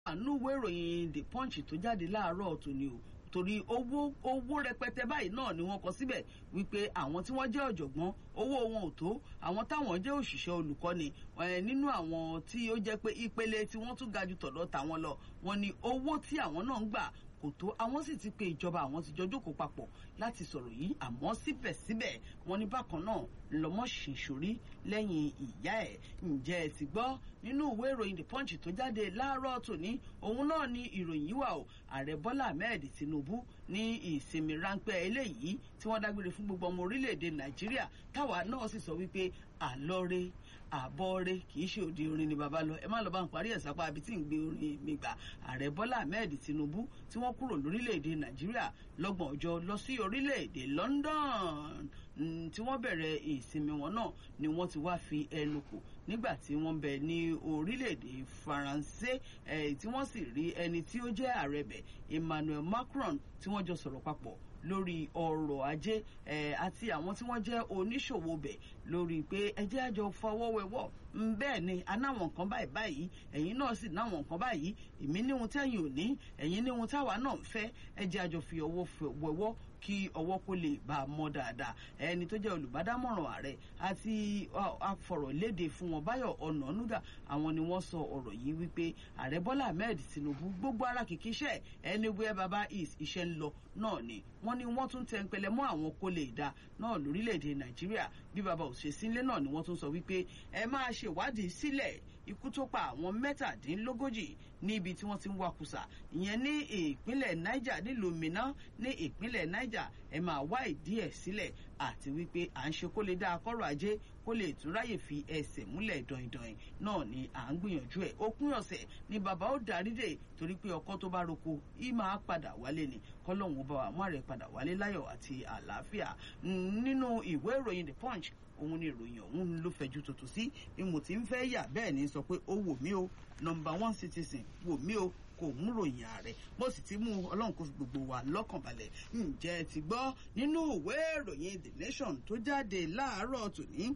àánú ìwé ìròyìn the punch tó jáde láàárọ̀ tòní o torí owó owó rẹpẹtẹ báyìí náà ni wọ́n kọ síbẹ̀ wípé àwọn tí wọ́n jẹ́ ọ̀jọ̀gbọ́n owó wọn ò tó àwọn táwọn jẹ́ òṣìṣẹ́ olùkọ́ni nínú àwọn tí ó jẹ́ pé ìpele tí wọ́n tún ga ju tọ̀dọ̀ tàwọn lọ wọ́n ní owó tí àwọn náà ń gbà kò tó àwọn sì ti pe ìjọba àwọn ti jọ jókòó papọ̀ láti sọ̀rọ̀ yìí àmọ́ síbẹ̀síbẹ̀ wọ́n ní bákan náà lọ́mọ ṣèṣorí lẹ́yìn ìyá ẹ̀ ǹjẹ́ ẹ ti gbọ́ nínú ìwé ìròyìn the punch tó jáde láàárọ̀ tòní òun náà ni ìròyìn yìí wà o ààrẹ bọ́lá ahmed tinubu ní ìsinmi ráńpẹ́ eléyìí tí wọ́n dágbére fún gbogbo ọmọ orílẹ̀-èdè nàìjíríà táwa náà sì sọ wípé àlọ́re àbọ̀re kì í ṣe òde orin ni bàbá lọ ẹ má lọ bá ń parí ẹ̀ sápá ibi tí ń gbé orin mi gbà ààrẹ bọ́lá ahmed tinubu tí wọ́n kúrò lórílẹ̀‐èdè nàìjíríà lọ́gbọ̀n ọjọ́ lọ sí orílẹ̀‐èdè london tí wọ́n bẹ̀rẹ̀ ìsinmi wọn náà ni wọ́n ti wá fi ẹnu kò nígbà tí wọ́n bẹ ní orílẹ̀‐èdè faransé tí wọ́n sì rí ẹni tí ó jẹ́ ààrẹ bẹ̀ emmanuel macron tí wọ́n jọ sọ̀rọ̀ papọ̀ lórí ọrọ̀ ajé àti àwọn tí wọ́n jẹ́ oníṣòwò bẹ̀ lórí pé ẹjẹ́ àjọ fọwọ́wẹ́wọ́ bẹ́ẹ̀ ni anáwọn nǹkan báyìí báyìí ẹ̀yin náà sì náwọn nǹkan báyìí èmi níhun tẹ́yìn ò ní ẹ̀yin níhun táwa náà ń fẹ́ ẹjẹ́ àjọ fi ọwọ́ wẹ̀wọ́ kí ọwọ́ kó lè bá a mọ́ dáadáa ẹni tó jẹ́ olùbádámọ̀ràn ààrẹ àti afọ̀rọ̀lédè fún wọn báyọ̀ ọ̀nànúgà àwọn ni wọ́n sọ ọ̀rọ̀ yìí wípé ààrẹ bọ́lá ahmed tinubu gbogbo ara kìkì iṣẹ́ anywhere baba is iṣẹ́ ń lọ náà ni wọ́n ní wọ́n tún tẹ́ ń pẹlẹ mọ́ àwọn kó lè dá náà lórílẹ̀‐èdè nàìjíríà bí baba ò ṣe sílé náà ni wọ́n tún sọ wípé ẹ máa ṣèwádìí sílẹ̀ ikú tó pa àwọn mẹ́tàdínlógójì níbi tí wọ́n ti ń wakùsà ìyẹn ní ìpínlẹ̀ niger nílùú minna ní ìpínlẹ̀ niger ẹ máa wá ìdí ẹ̀ sílẹ̀ àti wípé à ń ṣe kó lè dá akọ́rọ̀ ajé kó lè tún ráyè fi ẹsẹ̀ múlẹ̀ dọ̀yìndọ̀yìn náà ni à ń gbìyànjú ẹ̀ òpin ọ̀sẹ̀ ni bàbá ó darí dé torí pé ọkọ tó bá roko í máa padà wálé ni kọ́lọ́hún bá wa mú àrẹ padà wálé láyọ̀ àti àlàáfíà nínú ìwé ìròyìn the punch òun ni ìròyìn ọ̀hún ló fẹ̀jú tuntun sí bí mo ti ń fẹ́ yà bẹ́ẹ̀ ni sọ pé ó wò mí o nọmba one citizen wò mí o kò mú ròyìn ààrẹ mo sì ti mú ọlọ́run kó fi gbogbo wa lọ́kàn balẹ̀ ǹjẹ́ ti gbọ́ nínú ìwé ìròyìn the nation tó jáde láàárọ̀ tòní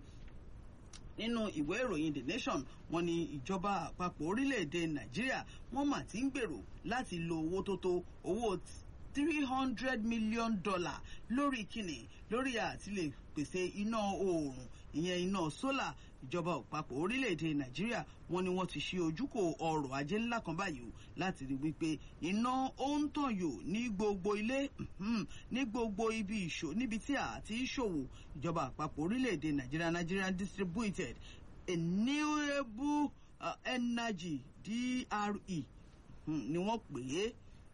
nínú ìwé ìròyìn the nation wọn ni ìjọba àpapọ̀ orílẹ̀-èdè nàìjíríà wọ́n mà ti ń gbèrò láti lo owó tó tó owó three hundred million dollar lórí kíni lórí àti lè pèsè iná oòrùn ìyẹn iná sólà ìjọba àpapọ̀ orílẹ̀-èdè nàìjíríà wọn ni wọ́n ti ṣe ojúkò ọrọ̀ ajé ńlá kan báyìí o láti rí wípé iná ó ń tàn yò ní gbogbo ilé ní gbogbo ibi ìṣò níbi tí a ti ṣòwò ìjọba àpapọ̀ orílẹ̀-èdè nàìjíríà nigerian distributed renewable uh, energy dre ni wọ́n pè é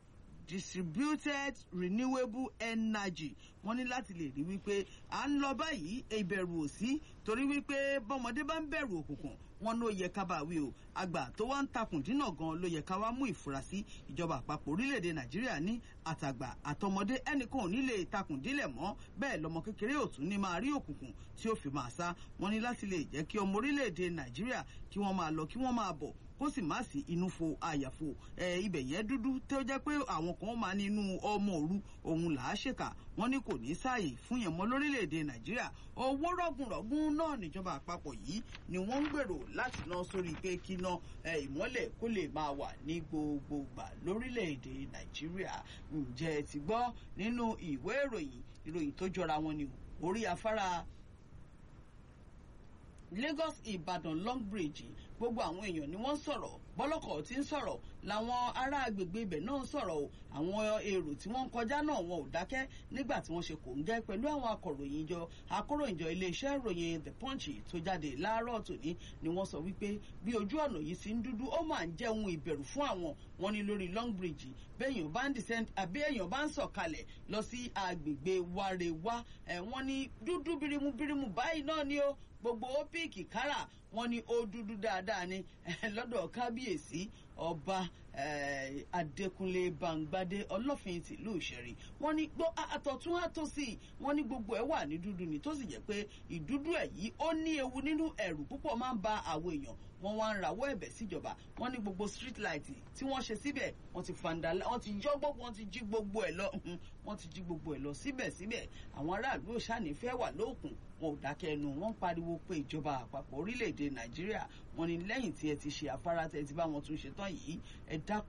distributed renewable energy wọ́n ní láti lè rí wípé à ń lọ báyìí ìbẹ̀rù ò sí torí wípé bọ́mọdé bá ń bẹ̀rù òkùnkùn wọn ló yẹ ká bá wí o àgbà tó wá ń takùn dínà gan ló yẹ ká wá mú ìfura sí ìjọba àpapọ̀ orílẹ̀-èdè nàìjíríà ní àtàgbà àtọmọdé ẹnìkan ò ní lè takùn dílẹ̀ mọ́ bẹ́ẹ̀ lọmọ kékeré ò tún ní máa rí òkùnkùn tí ó fi máa sá wọn ní láti lè jẹ́ kí ọmọ orílẹ̀-èdè nàìjíríà kí wọ́n máa lọ kí wọ́n máa bọ̀ kó sì má sí inú fo àyàfo ẹ ibẹ̀ yẹn dúdú tó jẹ́ pé àwọn kan máa ní inú ọmọ òru òun là á ṣèkà wọ́n ní kò ní sáàyè fún yẹn mọ́ lórílẹ̀‐èdè nàìjíríà owó rọ̀gùnrọ̀gùn náà níjọba àpapọ̀ yìí ni wọ́n ń gbèrò láti ná sórí pé kíná ìmọ́lẹ̀ kó lè máa wà ní gbogbo gbà lórílẹ̀‐èdè nàìjíríà ǹjẹ́ ti gbọ́ nínú ìwé ìròyìn ìròyìn tó jọra wọn ni orí afárá lagos ìbàdàn long bridge gbogbo àwọn èèyàn ni wọ́n sọ̀rọ̀ bọ́lọ́kọ̀ tí ń sọ̀rọ̀ làwọn ará agbègbè ibẹ̀ náà ń sọ̀rọ̀ o àwọn èrò tí wọ́n ń kọjá náà wọn ò dákẹ́ nígbà tí wọ́n ṣe kò ń gẹ́ pẹ̀lú àwọn akọ̀ròyìn jọ akọ̀ròyìnjọ iléeṣẹ́ ìròyìn the punch tó jáde láàárọ̀ tòní ni wọ́n sọ wípé bí ojú ọ̀nà yìí ti ń dúdú ó máa ń jẹ́ ohun ìbẹ̀rù fún àwọn wọn ní lórí long bridge bẹ́ẹ̀yàn bá ń descend àbí èèyàn bá ń sọ̀kalẹ̀ lọ sí agbègbè warewa ẹ̀ wọ́n ní dúdú birimu birimu báyìí náà ni ó gbogbo ópíìkì kárà wọn ní ó dúdú dáadáa ni lọ́dọ̀ kábíyèsí ọba adékúnlé bangbadé ọlọ́fin tìlú ìṣẹ̀rí wọ́n ní gbọ́ àtọ̀tún àtòsí wọ́n ní gbogbo ẹ̀ wà ní dúdú ni tó sì jẹ́ pé ìdúdú ẹ̀ yìí ó ní ewu nínú ẹ̀rù púpọ̀ máa ń ba àwọn èèyàn wọ́n wá ń rawọ́ ẹ̀bẹ̀ síjọba wọ́n ní gbogbo street light tí wọ́n ṣe síbẹ̀ wọ́n ti fàǹdà wọ́n ti yọ́ gbogbo wọ́n ti jí gbogbo ẹ̀ lọ wọ́n ti jí gbogbo ẹ̀ lọ síbẹ̀síbẹ̀ àwọn aráàlú òṣàní fẹ́ wà lóòkùn wọn ò dákẹ́ ẹnu wọ́n pariwo pé ìjọba àpapọ̀ orílẹ̀-èdè nàìjíríà wọ́n ní lẹ́yìn tí ẹ ti ṣe afárá tẹ́ ti bá wọn tún ṣe tán yìí ẹ dákun